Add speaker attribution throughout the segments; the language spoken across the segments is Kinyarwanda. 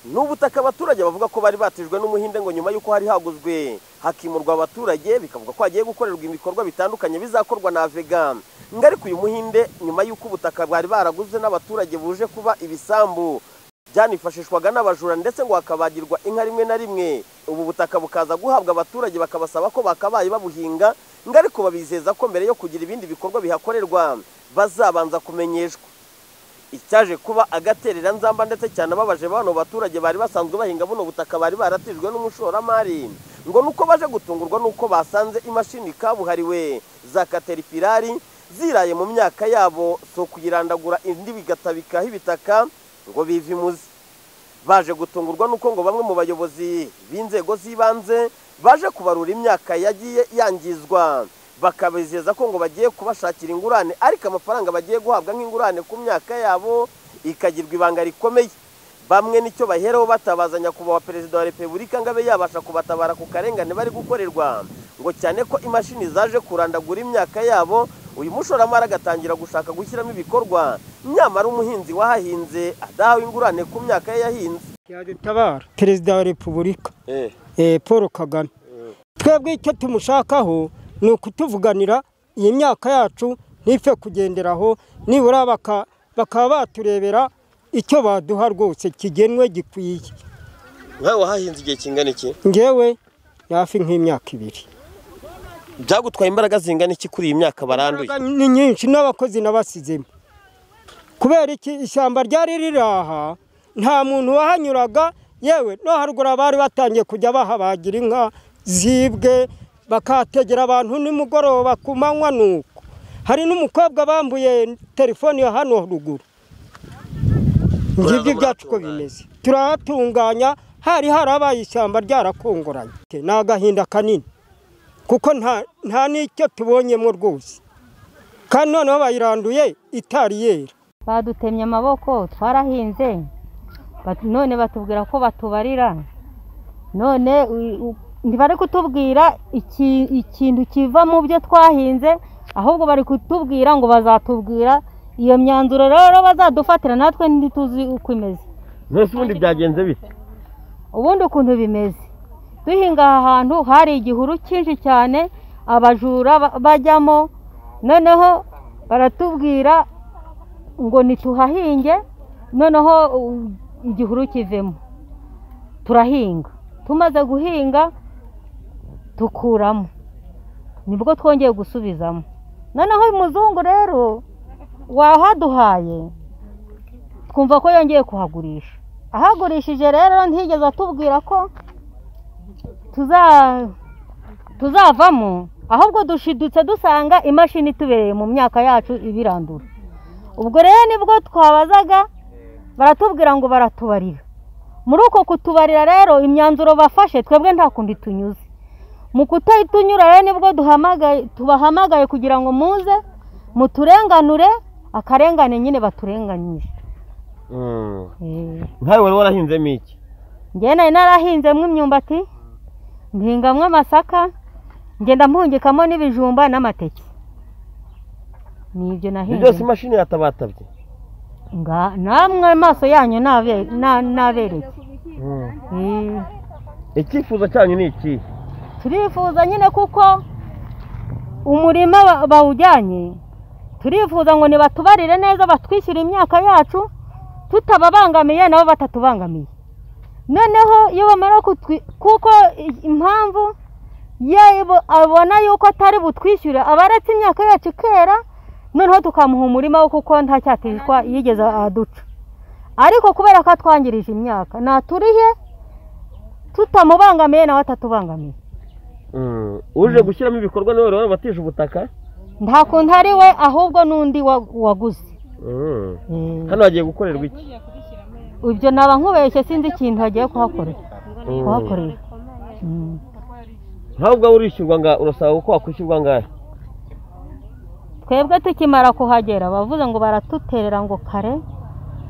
Speaker 1: n'ubutaka abaturage bavuga ko bari batijwe n'umuhinde ngo nyuma y'uko hari haguzwe hakimurwa abaturage bikavuga ko hagiye gukorerwa ibikorwa bitandukanye bizakorwa na avega ngo ariko uyu muhinde nyuma y'uko ubutaka bwari baraguze n'abaturage buje kuba ibisambu byanifashishwaga n'abajura ndetse ngo hakabagirwa inka rimwe na rimwe ubu butaka bukaza guhabwa abaturage bakabasaba ko bakabaye babuhinga ngo ariko babizeza ko mbere yo kugira ibindi bikorwa bihakorerwa bazabanza kumenyeshwa icyaje kuba agaterera nzamba ndetse cyane ababaje bano baturage bari basanzwe bahinga buno butaka bari baratijwe n'umushoramari ngo nuko baje gutungurwa nuko basanze imashini kabuhariwe za kateripirari ziraye mu myaka yabo si ukuyirandagura indi bigatabikaho ibitaka ngo bive imuzi baje gutungurwa nuko ngo bamwe mu bayobozi b'inzego z'ibanze baje kubarura imyaka yagiye yangizwa bakabizeza ko ngo bagiye kubashakira ingurane ariko amafaranga bagiye guhabwa nk'ingurane ku myaka yabo ikagirwa ibanga rikomeye bamwe nicyo baheraho batabaza nyakubahwa perezida wa repubulika ngo abe yabasha kubatabara ku karengane bari gukorerwa ngo cyane ko imashini zaje kurandagura imyaka yabo uyu mushoramari agatangira gushaka gushyiramo ibikorwa nyamara umuhinzi wahahinze adahawe ingurane ku myaka ye yahinze
Speaker 2: yadutabara perezida wa repubulika eh, paul kagame twebwe icyo tumushakaho ni ukutuvuganira iyi myaka yacu ntife kugenderaho nibura baka- bakaba baturebera icyo baduha rwose kigenwe gikwiye
Speaker 1: nkawe wahahinze igihe kingana iki
Speaker 2: ngewe yafi nk'imyaka ibiri
Speaker 1: byagutwaye imbaraga zingana iki kuri iyi myaka baranduye
Speaker 2: Imbaraga ni nyinshi n'abakozi nabasizemo kubera iki ishyamba ryari riri aha nta muntu wahanyuraga yewe no haruguru bari batangiye kujya bahabagira inka zibwe bakategera abantu nimugoroba ku manywa nuko hari n'umukobwa bambuye telefoni ya hano ruguru ngibyo byacu uko bimeze turahatunganya hari harabaye ishyamba ryarakongoranye ni agahinda kanini kuko nta nta n'icyo tubonyemo rwose kandi noneho bayiranduye itari yera
Speaker 3: badutemye amaboko twarahinze bat- none batubwira ko batubarira none u- u- ntibari kutubwira iki- ikintu kiva mu byo twahinze ahubwo bari kutubwira ngo bazatubwira iyo myanzuro rero bazadufatira natwe ntituzi uko imeze
Speaker 1: mbese ubundi byagenze bite
Speaker 3: ubundi ukuntu bimeze duhinga aha hantu hari igihuru cyinshi cyane abajura ba- bajyamo noneho baratubwira ngo ntituhahinge noneho u- igihuru kivemo turahinga tumaze guhinga dukuramo nibwo twongeye gusubizamo noneho uyu muzungu rero wahaduhaye twumva ko yongeye kuhagurisha ahagurishije rero ntiyigeze atubwira ko tuza- tuzavamo ahubwo dushidutse dusanga imashini itubereye mu myaka yacu ibirandura ubwo rero nibwo twabazaga baratubwira ngo baratubarira muri uko kutubarira rero imyanzuro bafashe twebwe nta kundi tunyuze mu kutayitunyura rero nibwo duhamagaye tubahamagaye kugira ngo muze muturenganure akarengane nyine baturenganyije Eh.
Speaker 1: nkawe wari warahinzemo iki
Speaker 3: njye nari narahinzemo imyumbati mpingamo amasaka ngenda mpungikamo n'ibijumba n'amateke ni ibyo nahinze
Speaker 1: imashini yatabatabye
Speaker 3: Nga- namwe amaso yanyu nabe- na- nabereke Eh,
Speaker 1: icyifuzo cyanyu ni iki
Speaker 3: turifuza nyine kuko umurima ba- bawujyanye turifuza ngo nibatubarire neza batwishyure imyaka yacu tutababangamiye nabo batatubangamiye noneho iyo bamara kutwi kuko i- impamvu ye bo- abona yuko atari butwishyure aba aretse imyaka yacu ikera noneho tukamuha umurima we kuko nta cyatishwa yigeze aduca ariko kubera ko atwangirije imyaka naturihe tutamubangamiye nawe atatubangamiye
Speaker 1: uje gushyiramo ibikorwa nawe wari wabatije ubutaka
Speaker 3: nta kuntu ari we ahubwo n'undi wa- waguze Eh,
Speaker 1: hano hagiye gukorerwa iki
Speaker 3: ibyo naba nkubeshye sinzi ikintu hagiye kuhakorera kuhakorera Mm.
Speaker 1: nkawe ubwawe urishyurwa nga urasaba ko wakwishyurwa ngahe
Speaker 3: twebwe tukimara kuhagera bavuze ngo baratuterera ngo kare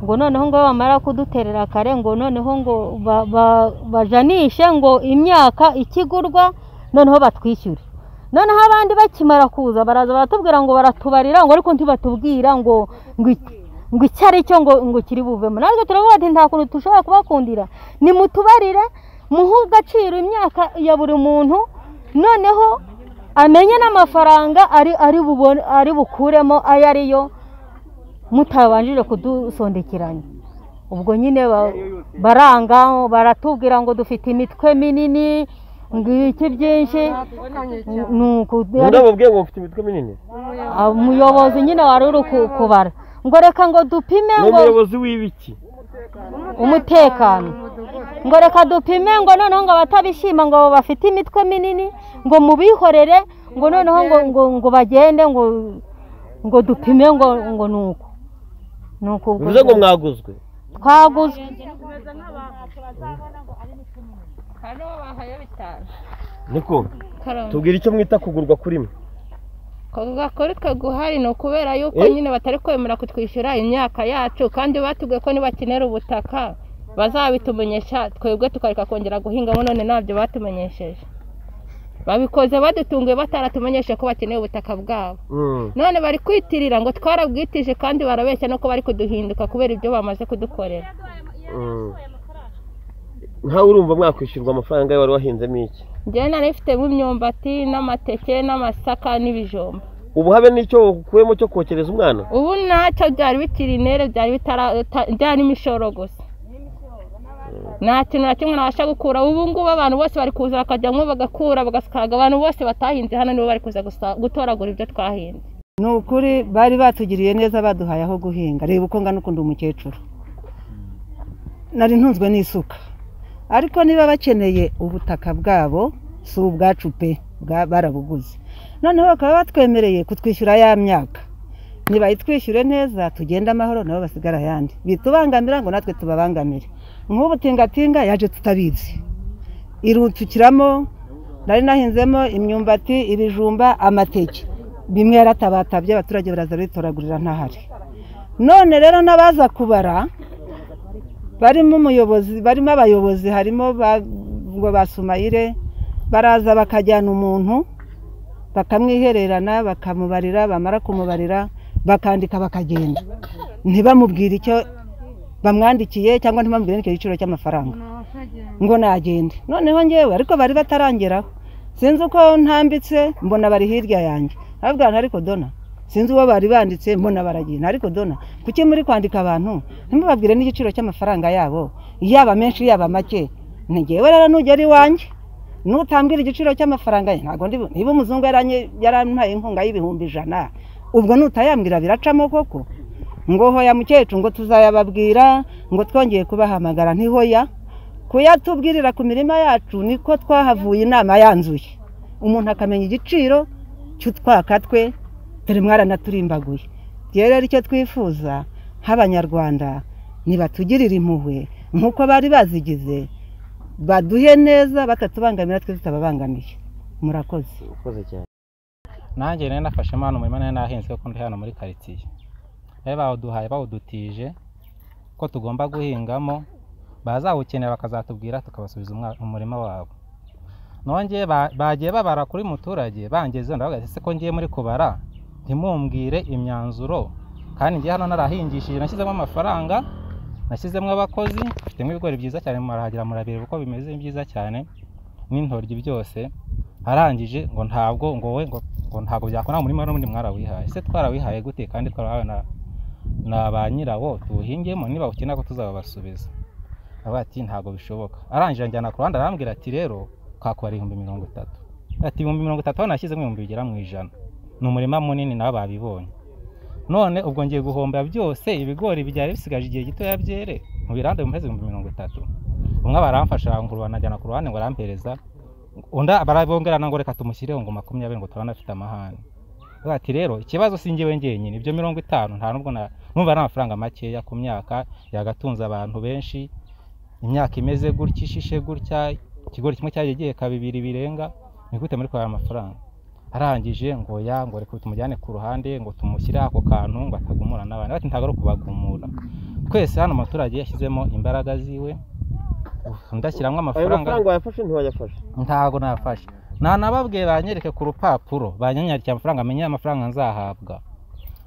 Speaker 3: ngo noneho ngo bamara kuduterera kare ngo noneho ngo ba- ba- bajanishe ngo imyaka ikigurwa noneho batwishyure noneho abandi bakimara kuza baraza baratubwira ngo baratubarira ngo ariko ntibatubwira ngo ngo iki- ngo icyo ari cyo ngo ngo kiri buvemo natwe turavuga ati nta kuntu dushobora kubakundira nimutubarire muhe agaciro imyaka ya buri muntu noneho amenye n'amafaranga ari ari bubone ari bukuremo ayo ari yo mutabanjije kudusondekiranya ubwo nyine ba- baranga baratubwira ngo dufite imitwe minini ngo iki byinshi ni uku-
Speaker 4: murababwiye ngo mfite imitwe minini
Speaker 3: Ah, umuyobozi nyine wari uri ku- kubara ngo reka ngo dupime
Speaker 4: ni
Speaker 3: ngo
Speaker 4: umuyobozi w'ibiki
Speaker 3: umutekano ngo reka dupime ngo noneho ngo abatabishima ngo bafite imitwe minini ngo mubihorere ngo noneho ngo ngo, ngo bagende ngo ngo dupime ngo ngo ni uko ni uko ubwo
Speaker 4: bivuze ngo mwaguzwe
Speaker 3: twaguzwe
Speaker 4: niko tubwira icyo mwita kugurwa kuri mwe
Speaker 5: kuri twe guhari ni ukubera yuko
Speaker 4: Eh?
Speaker 5: nyine batari kwemera kutwishyura imyaka yacu kandi batubwiye ko nibakenera ubutaka bazabitumenyesha twebwe tukareka kongera guhingamo none ntabyo batumenyesheje babikoze badutunguye bataratumenyeshe ko bakeneye ubutaka bwabo
Speaker 4: Mm.
Speaker 5: none bari kwitirira ngo twarabwitije kandi barabeshya no ko bari kuduhinduka kubera ibyo bamaze kudukorera
Speaker 4: Mm. nkawe urumva mwakwishyurwa amafaranga yawe wari wahinzemo iki
Speaker 5: njyewe nari mfitemo imyumbati n'amateke n'amasaka n'ibijumba
Speaker 4: ubuhabe n'icyo ukuyemo cyo kokereza umwana
Speaker 5: ubu ntacyo byari bikiri intere byari bitara- ta- byari imishoro gusa nta kintu na kimwe nabasha gukura ubu ngubu abantu bose bari kuza bakajyamo bagakura bagasukaga abantu bose batahinze hano nibo bari kuza gusa- gutoragura ibyo twahinze
Speaker 6: ni ukuri bari batugiriye neza baduhaye aho guhinga reba uko ngana ukunda umukecuru nari ntunzwe n'isuka ariko niba bakeneye ubutaka bwabo si ubwacu pe bwa- barabuguze noneho bakaba batwemereye kutwishyura ya myaka nibayitwishyure neza tugende amahoro nabo basigara ayandi bitubangamira ngo natwe tubabangamire nk'ubu tingatinga yaje tutabizi irutukiramo nari nahinzemo imyumbati ibijumba amateke bimwe yaratabatabye abaturage baraza bitoragurira ntahari none rero n'abaza kubara barimo umuyobozi barimo abayobozi harimo ba- ngo basumayire baraza bakajyana umuntu bakamwihererana bakamubarira bamara kumubarira bakandika bakagenda ntibamubwire icyo bamwandikiye cyangwa ntibamubwire igiciro cy'amafaranga ngo nagende noneho ngewe ariko bari batarangeraho sinzi uko ntambitse mbona bari hirya yanjye arabwira ariko dona sinzi uwo bari banditse mbona baragenda ariko dona kuki muri kwandika abantu ntimubabwire n'igiciro cy'amafaranga yabo yaba menshi yaba make ni ngewe rero nugera iwanjye nutambwira igiciro cy'amafaranga ye ntabwo ndibu niba umuzungu yaranye- yarampaye inkunga y'ibihumbi ijana ubwo nutayambwira biracamo koko ngo hoya mukecuru ngo tuzayababwira ngo twongeye kubahamagara ntihoya kuyatubwirira ku mirima yacu niko twahavuye inama yanzuye umuntu akamenya igiciro cy'utwaka twe turi mwaranaturimbaguye rero rero icyo twifuza nk'abanyarwanda nibatugirire impuhwe nk'uko bari bazigize baduhe neza batatubangamira twe tutababangamiye murakoze
Speaker 4: urakoze cyane
Speaker 7: nanjye nari nafashe impano umurima nari nahinze ko ndi hano muri karitsiye bari bawuduhaye bawudutije ko tugomba guhingamo bazawukenera bakazatubwira tukabasubiza umwa- umurima wabo nongeye ba- bagiye babara kuri muturage bangezeho ndabaga ese ko ngiye muri kubara ntimumbwire imyanzuro kandi ngiye hano narahingishije nashyizemo amafaranga nashyizemo abakozi mfitemo ibigori byiza cyane murahagera murabireba uko bimeze byiza cyane n'intoryi byose arangije ngo ntabwo ngo we ngo ngo ntabwo byakora muri mwe mwarawihaye se twarawihaye gute kandi twarahawe na na ba nyirawo tuwuhingemo niba ukenera ko tuzababasubiza avuga ati ntabwo bishoboka arangije anjyana ku ruhande arambwira ati rero kakubara ibihumbi mirongo itatu ati ibihumbi mirongo itatu aho nashyizemo ibihumbi bigera mu ijana ni umurima munini nabo babibonye none ubwo ngiye guhomba byose ibigori byari bisigaje igihe gitoya byere mu birande mu mezi ibihumbi mirongo itatu umwe baramfasha arangurura anajyana ku ruhande ngo arampereza unda barabongerana ngo reka tumushyireho ngo makumyabiri ngo turabona afite amahane Avuga ati rero ikibazo si njyewe ngenyine ibyo mirongo itanu nta nubwo na- numva ari amafaranga makeya ku myaka yagatunze abantu benshi imyaka imeze gutya ishishe gutya ikigori kimwe cyagiye giheka bibiri birenga ni gute muri kubara amafaranga arangije ngo ya ngo reka tumujyane ku ruhande ngo tumushyire ako kantu ngo atagumura n'abandi bati ntabwo ari ukubagumura twese hano umuturage yashyizemo imbaraga ziwe ndashyiramo
Speaker 4: ayo
Speaker 7: amafaranga
Speaker 4: mafaranga wayafashe ntiwayafashe
Speaker 7: ntabwo nafashe ntanababwiye banyereke ku rupapuro banyanyarikiye amafaranga amenye amafaranga nzahabwa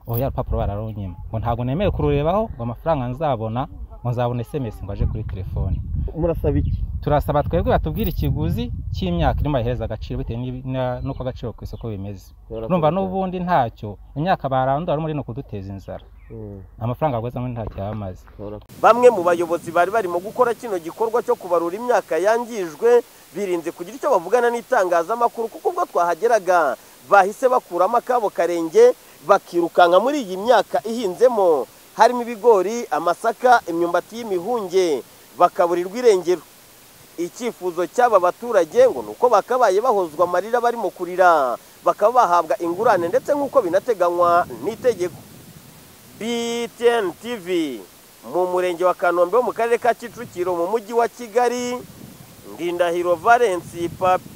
Speaker 7: oya rupapuro bararunyima ngo ntabwo nemeye kururebaho ngo amafaranga nzabona ngo nzabone SMS ngo aje kuri telefone
Speaker 4: murasaba iki
Speaker 7: turasaba twebwe batubwire ikiguzi cy'imyaka irimo bayihereza agaciro bitewe n'ibi- na- n'uko agaciro ku isoko bimeze urumva n'ubundi ntacyo imyaka barandura muri no kuduteza inzara
Speaker 4: Mm,
Speaker 7: amafaranga bagweza muri ntacyo yaba amaze
Speaker 4: urabona ko-
Speaker 1: bamwe mu bayobozi bari barimo gukora kino gikorwa cyo kubarura imyaka yangijwe birinze kugira icyo bavugana n'itangazamakuru kuko ubwo twahageraga bahise bakuramo akabo karenge bakirukanka muri iyi myaka ihinzemo harimo ibigori amasaka imyumbati y'imihunge bakaburirwa irengero icyifuzo cy'aba baturage ngo ni uko bakabaye bahozwa amarira barimo kurira bakaba bahabwa ingurane ndetse nk'uko binateganywa n'itegeko BTN TV mu murenge wa Kanombe wo mu karere ka Kicukiro mu mujyi wa Kigali Ndindahiro Valence Papi